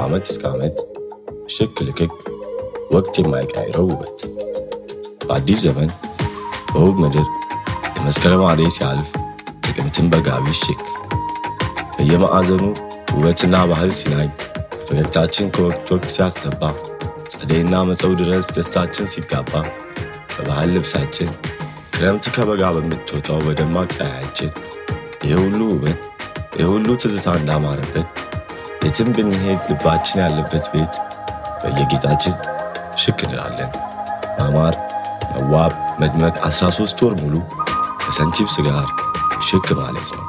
ከዓመት እስከ ዓመት ሽክ ልክክ ወቅት የማይቀይረው ውበት በአዲስ ዘመን በውብ ምድር የመስከረም አደይ ሲያልፍ ጥቅምትን በጋቢ ሽክ በየማዕዘኑ ውበትና ባህል ሲናኝ ፈገግታችን ከወቅት ወቅት ሲያስተባ ጸደይና መጸው ድረስ ደስታችን ሲጋባ በባህል ልብሳችን ክረምት ከበጋ በምትወጣው በደማቅ ፀሐያችን ይህ ሁሉ ውበት ይህ ሁሉ ትዝታ እንዳማረበት የትም ብንሄድ ልባችን ያለበት ቤት በየጌጣችን ሽክ እንላለን። ማማር፣ መዋብ፣ መድመቅ 13 ወር ሙሉ ከሰንቺፕስ ጋር ሽክ ማለት ነው።